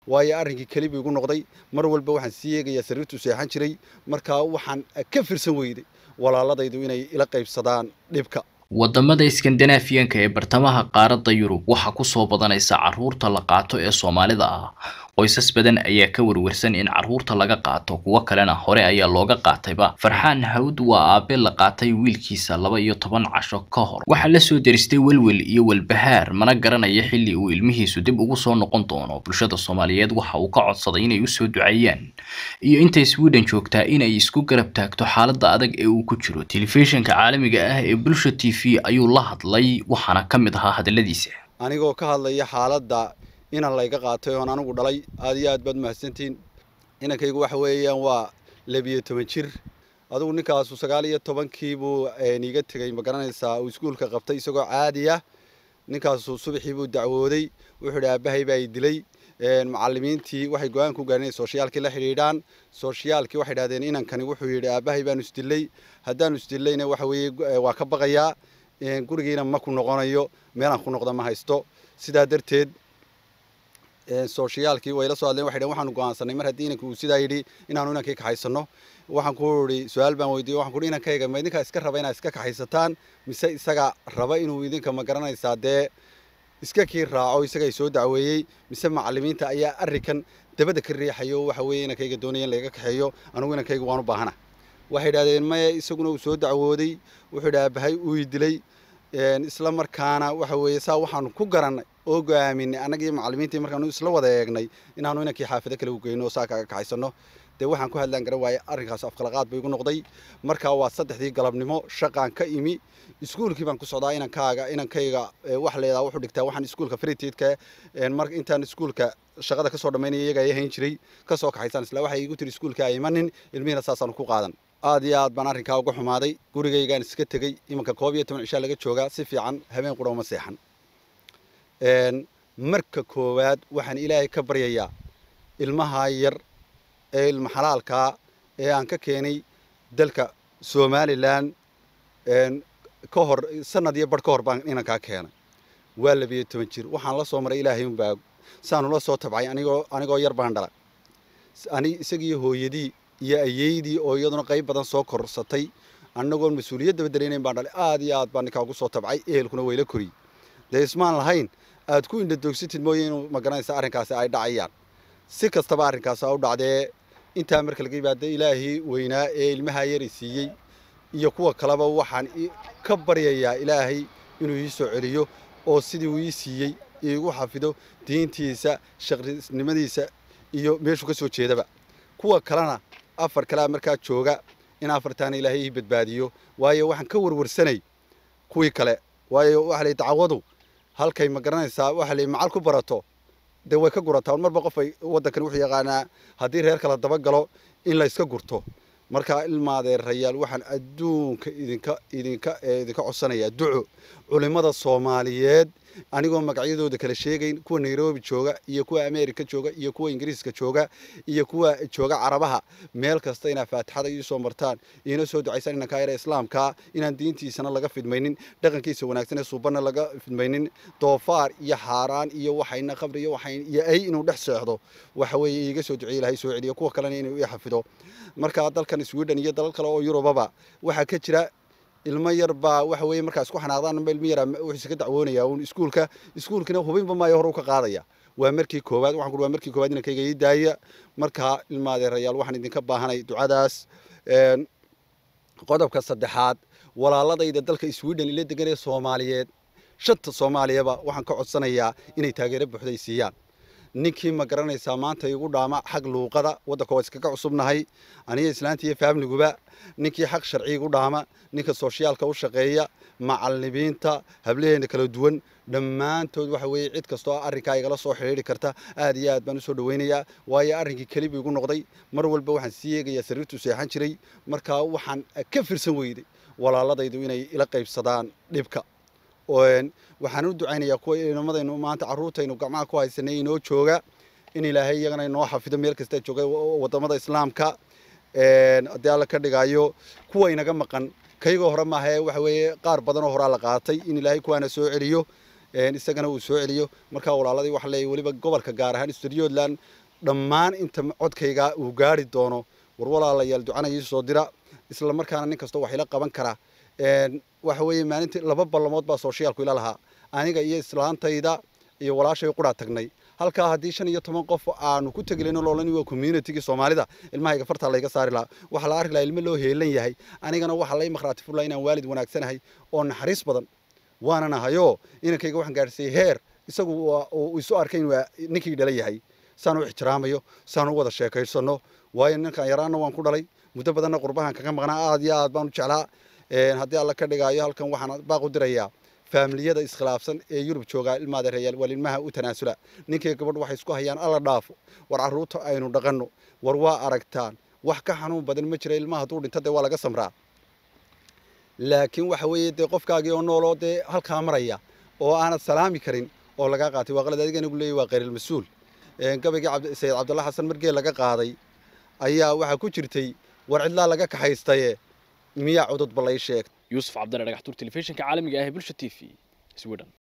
waayo arrinkii keli buu igu noqday mar walba waxaan sii eegayaa sariirtuu seexan jiray markaa waxaan ka firsan weyday walaaladaydu inay ila qaybsadaan dhibka wadamada iskandinaafiyanka ee bartamaha qaaradda yurub waxaa kusoo badanaysa carruurta la qaato ee soomaalida ah qoysas badan ayaa ka warwarsan in carruurta laga qaato kuwo kalena hore ayaa looga qaatayba farxaan hawd waa aabe la qaatay wiilkiisa laba iyo toban casho ka hor waxaa lasoo deristay welwel iyo walbahaar mana garanaya xilli uu ilmihiisu dib ugu soo noqon doono bulshada soomaaliyeed waxa uu ka codsaday inay usoo duceeyaan iyo intay sweden joogtaa inay isku garab taagto xaaladda adag ee uu ku jiro telefishinka caalamiga ah ee bulsha t v ayuu la hadlay waxaana ka mid ahaa hadaladiisa anigoo ka hadlaya xaaladda inan layga qaatay oon anigu dhalay aad iyo aad baad mahadsantihiin inankaygu waxa weeyaan waa labiyo toban jir adugu ninkaasu sagaal iyo tobankiibuu iiga tegey ma garanaysaa uu iskuulka qabtay isagoo caadi ah ninkaasu subaxii buu dacwooday wuxuu idhi aabbahay baa i dilay macallimiintii waxay go-aan ku gaareen inay sooshiyaalkii la xidhiidhaan sooshiyaalkii waxay idhahdeen inankani wuxuu yidhi aabbahay baanu isdilay haddaanu isdillayna waxa weeye waa ka baqayaa gurigiina ma ku noqonayo meelaan ku noqda ma haysto sidaa darteed sooshiyaalkii way la soo hadleen waxay dhaheen waxaanu go'aansanay mar haddii inanka uu sidaa yidhi inaanu inankii kaxaysano waxaan ku idhi su-aal baan weydiiyey waxaan ku idhi inankayga ma idinkaa iska raba inaad iska kaxaysataan mise isaga raba inuu idinka ma garanaysaa dee iska kii raaco isaga ay soo dacweeyey mise macallimiinta ayaa arrinkan dabada ka riixayo waxa weeye inankayga doonaya in laga kaxeeyo anigu inankayga waan u baahana waxay idhahdeen maya isaguna uu soo dacwooday wuxuu idhi aabahay uu i dilay isla markaana waxa weeye saa waxaanu ku garannay oo go-aaminay annagii macallimiintii markaanu isla wada eegnay inaanu inankii xaafado kale u geyno oo saa kaga kaxaysano dee waxaan ku hadlaan garan waaye arrinkaas afkalaqaad buu igu noqday markaa waa saddexdii galabnimo shaqaan ka imi iskuulkii baan ku socdaa inankaaga inankayga wax leedaa wuxuu dhigtaa waxaan iskuulka fritiidka mar intaan iskuulka shaqada kasoo dhammaynaya iyaga ay hayn jiray kasoo kaxaysaan isla waxay igu tiri iskuulka ay imanin ilmihiina saasaanu ku qaadan aad iyo aad baan arrinkaa uga xumaaday gurigaygaan iska tegey imanka koob iyo toban cishaa laga joogaa si fiican habeen qura uma seexan marka koowaad waxaan ilaahay ka baryayaa ilmaha yar ee ilma xalaalkaa ee aan ka keenay dalka somalilan ka hor sanad iyo bar ka hor baan inankaa keenay waa labiyo toban jir waxaan la soo maray ilaahay unbaa saanu la soo tabcay anigoo anigoo yar baan dhala ani isagii hooyadii iyo ayeydii oo iyaduna qayb badan soo korsatay annagoon mas-uuliyaddaba dareynayn baan dhalay aad iyo aad baan ninkaa ugu soo tabcay ehelkuna wayla koriyey dee ismaan lahayn aad ku indhadoogsatid mooye inuu magaranaysa arrinkaasi ay dhacayaan si kastaba arrinkaasi a u dhacdee intaa marka laga yimaado ilaahii weynaa ee ilmaha yari siiyey iyo kuwa kaleba waxaan ka baryayaa ilaahay inuu ii soo celiyo oo sidii uu ii siiyey iigu xafido diintiisa shaqrisnimadiisa iyo meeshuu ka soo jeedaba kuwa kalena afar kalea markaa jooga in afartaana ilaahay ii badbaadiyo waayo waxaan ka warwarsanay kuwii kale waayo waxa la dacwadu halkay ma garanaysaa waxa la macal ku barato dee way ka gurataa marba qof ay waddankani wuxuu yaqaanaa haddii reer kala dabagalo in la iska gurto markaa ilmaadeerayaal waxaan adduunka idinka idinka idinka codsanayaa duco culimmada soomaaliyeed anigoo magacyadooda kala sheegayn kuwa nairobi jooga iyo kuwa america jooga iyo kuwa ingiriiska jooga iyo kuwa jooga carabaha meel kasta inaad faatixada iisoo martaan iina soo ducaysaan inankaa yara islaamkaa inaan diintiisana laga fidmaynin dhaqankiisa wanaagsan ee suubanna laga fidmaynin doofaar iyo xaaraan iyo waxayna khamri iyo waxayn iyo ay inuu dhex seexdo waxa weeye iiga soo duceeye ilahay soo celiyo kuwa kalena inuu ii xafido markaa dalkan sweden iyo dalal kale oo yurubaba waxaa ka jira ilmo yar baa waxa weeye markaa isku xanaaqdaan ilmo yar wuxuu ka dacwoonaya uun iskuulka iskuulkina hubinba maayo hore u ka qaadaya waa markii koowaad waxaan ku waa markii koowaad inankayga ii daaya markaa ilmaadeerayaal waxaan idinka baahanay ducadaas qodobka saddexaad walaaladayda dalka sweden ila degan ee soomaaliyeed shanta soomaaliyaba waxaan ka codsanayaa inay taageero buuxda ay siiyaan ninkii ma garanaysaa maanta igu dhaama xag luuqada waddanka waa iskaga cusubnahay aniga islaanta iyo faamliguba ninkii xaq sharci igu dhaama ninka sooshiyaalka u shaqeeya macallimiinta hablaheena kala duwan dhammaantood waxa weeye cid kastoo arrinkaa igala soo xidhiidhi karta aad iyo aad baan usoo dhawaynayaa waayo arrinkii keli buu igu noqday mar walba waxaan sii eegayaa sariirtuu seexan jiray markaa waxaan ka firsan weyday walaaladaydu inay ila qaybsadaan dhibka waxaan u ducaynayaa kuwa inamadaynu maanta carruurtaynu gacmaha ku haysanay inoo jooga in ilaahay iyagana inoo xafido meel kasta jooga wadamada islaamka haddii alla ka dhigayo kuwa inaga maqan kaygoo hore maahae waxa weeye qaar badanoo horaa la qaatay in ilaahay kuwaana soo celiyo isagana uu soo celiyo markaa walaaladii waxaa leeyahy weliba gobolka gaar ahaan studiyoland dhammaan inta codkayga uu gaari doono war walaalayaal ducana ii soo dira isla markaana nin kastoo wax ila qaban kara waxa weeye maalintii laba ballamood baa sooshyaalku ila lahaa aniga iyo islaantayda iyo walaashay quraa tagnay halkaa haddii shan iyo toban qof aanu ku tegilayno loolan waa communitygii soomaalida ilmahayga fartaa layga saari lahaa waxaa la arki lahaa ilmo loo heelan yahay anigana waxaa lay makhraati furlaa inaan waalid wanaagsanahay oo naxariis badan waanan ahayoo inankayga waxaan gaadhsiiyey heer isagu uu isu arkay inuu ninkii dhala yahay saan u ixtiraamayo saan u wada sheekaysano waayo ninkan yaraana waan ku dhalay muddo badanna qurbahan kaga maqnaa aad iyo aad baan u jeclaa haddii alla ka dhigaayo halkan waxaan baaq u dirayaa faamiliyada iskhilaafsan ee yurub joogaa ilmaada reeyaal waa ilmaha u tanaasula ninkii gabadh waxay isku hayaan alla dhaafo war carruurta aynu dhaqanno war waa aragtaan wax ka xanuun badan ma jira ilmaha hadduu dhinto dee waa laga samraa laakiin waxa weeye dee qofkaagii oo nooloo dee halkaa maraya oo aanad salaami karin oo lagaa qaatay waa qalad adiga anigu leeyahy waa khayr mas-uul gabaygii sayid cabdulla xasan margee laga qaaday ayaa waxaa ku jirtay war cidlaa laga kaxaystaye miyaa cudud ballay sheeg yuusuf cabdalla dhagaxtuur telefishinka caalamiga ah ee bulsha t v sweden